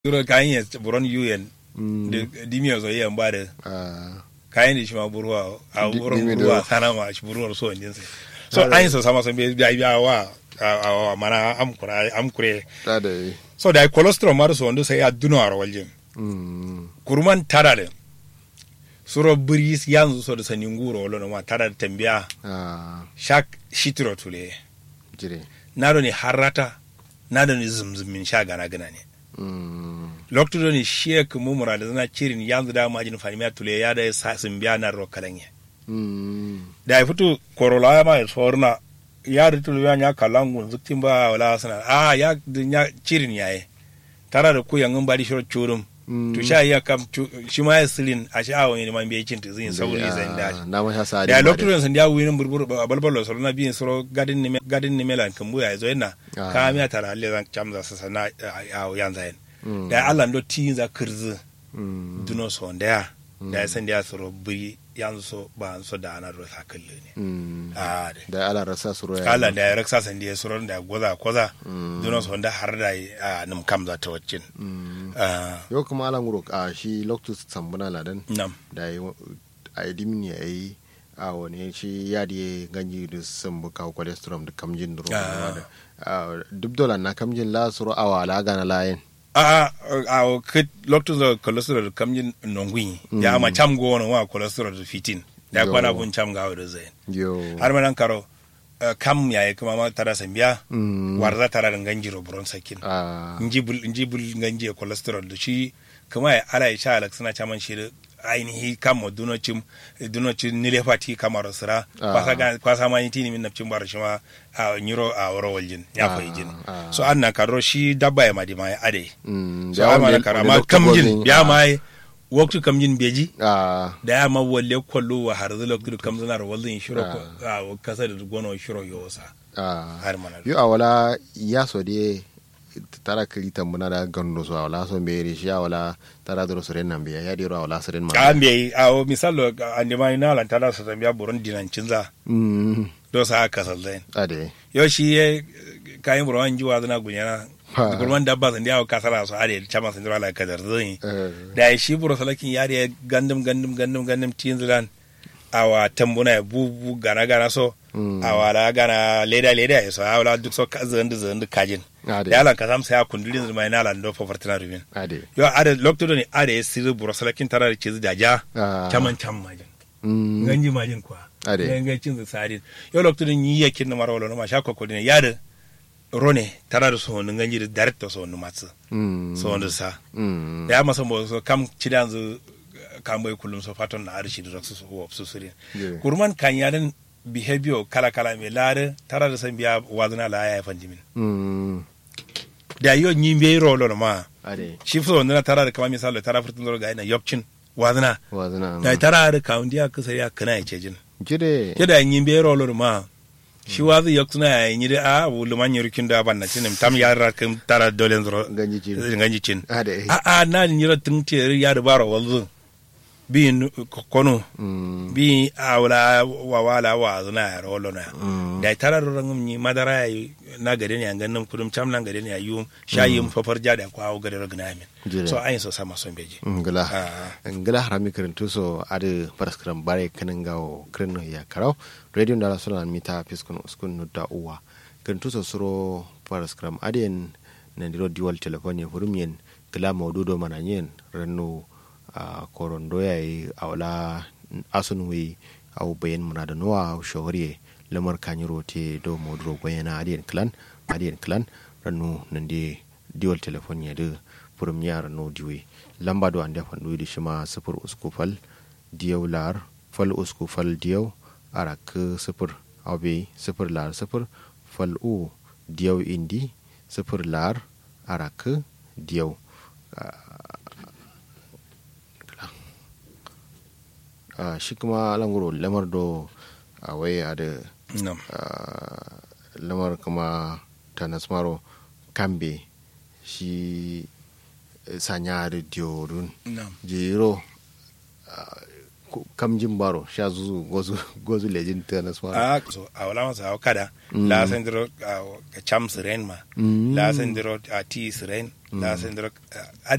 Duro kayan ya buron UN da dimiya zo yan ba da kayan da shi ma burwa a buron burwa sana ma shi burwa so din sai so an so sama so biya biya wa a mana am kura am kure ta da yi so da cholesterol ma so wanda sai ya duno a waljin kurman tara da suro buris yanzu so da sanin guro wala ma tara da tambiya shak shitiro tule jire na do ni harata na do ni zumzumin sha gana gana ne lokto ni shek mu murada zana cirin yanzu da majin fanimiya tule ya da sasin biya na ro kalanye da ya fito korola ma ya sorna ya da tulu ya nya kalangun zuktin ba wala sana a ya ya cirin yaye tara da ku yangin bari shiro churum to sha ya kam shi ma ya silin a sha awon ne man biye cin tizin sauri zan da na ma sha sa da lokto san da winin burbur balbalo soro na biyin soro gadin ne gadin ne melan kan buya zo yana ka mi tara alle zan camza sa sana a yanzu yin da Allah ndo tin za kirzi duno so da da ya san da ya soro buri yanzu so ba so da ana ro sakalle ne a da ala rasa suro ya Allah da ya raksa san da ya soro da goza koza duno so da har da a num kam za ta waccin yau kuma ala nguro a shi loktus sambuna ladan nam da yi a yi dimin ya yi a wani shi ya da ganji da sun buka cholesterol da kamjin da ruwa duk dola na kamjin la suro awa la gana layin a a kit lokto da cholesterol kamjin nongwi ya ma cham go wona wa cholesterol da fitin da kwana bun cham ga da zai yo har manan karo kam ya yi kuma ma tara sambiya warza tara da ganjiro buron sakin njibul njibul ganje cholesterol da shi kuma ya ala ya sha alak suna chaman shi ainihi kama dunocin dunocin nilefati kamar sira kwasa ga kwasa ma yiti min nafcin bar shi ma a nyiro a woro waljin ya fa jin so an na karo shi dabba ya madi ma ya ade so an ma karo ma kamjin ya ma waktu kamjin beji da ya ma walle kwallo wa har zula kudu kamzana ro wallin shiro a kasa da gono shiro yosa har mana yo awala ya so de tara kiri tambuna da gando so awala so mbere shi awala tara doro sore nan biya ya diro awala sore ma ka mbe a o misalo ande mai na lan tara so tambiya buron dinan cinza mm do sa ka sallen ade yo shi ye kayin buron jiwa zana gunyana gurman dabba sun diyawo kasara su are chama sun dira la kadar zin da shi buro salakin yare gandum gandum gandum gandum tinzilan awa tambuna ya bubu gana gana so awa la gana leda leda ya so awala duk so zandu zandu kajin da yalan ka sam sai a kundulin zuma ina lan do fafartina rubin ade yo ade lokto ne ade ya sirri buro salakin tara da cizi da ja chaman cham majin ganji majin kwa ade ga cin sari yo lokto ne yi yakin na marwalo na ma shakko ko ne yada rone tara da so nun ganji da direct so nun matsu so wanda sa da ya masa mo so kam cidan zu kam bai kullum so faton na arshi da su so su suri kurman kan yadan behavior kala kala me lare tara da san biya wazna la ya fandimin da yo nyi be rolo ma ade shi so wanda tara da kama misalo tara furtun zo ga ina yopcin wazna wazna da tara da kaundiya kusa ya kana ya cejin jide kida nyi be rolo ma shi wazu yok tuna ya yi da a wulu man yurkin da ban na cinin tam ya ra kan tara dolen zuro ganji cin ganji cin ade a a na ni ra tun te ya da baro walzu bi kono bi a wala wa wala wa zuna ya rolo na da tara ran ni madara ya na gare ne an ganin kudum tam nan gare ne ya yu shayi mu fafar ja da kwawo gare ragna min so ayin so sama son beji ngala ngala harami karantu so ade paraskram bare kanin gawo kreno ya karau radio ndala sona mita piskun uskun nudda uwa karantu so suro paraskram aden na ndiro diwal telefoni hurumien kala mawdudo mananyen ranno a korondo yayi awla asun wi aw bayan muna da nuwa shawariye lamar kanyiro te do modro bayana adiyan clan adiyan clan ranno nande diwal telefoni ya de furum yara no diwe lamba do ande fandu di shima sifur usku fal diyaw lar fal usku fal diyaw arak sifur abe sifur lar sifur fal u diyaw indi sifur lar arak diyaw shi kuma languro lamar do a wai a da lamar kuma tanasmaro kambe shi sanyari diorun jiro kam jin baro sha zuzu gozu gozu lejin tennis ma a so a wala masa kada la sendro ka cham siren ma la sendro a ti siren la sendro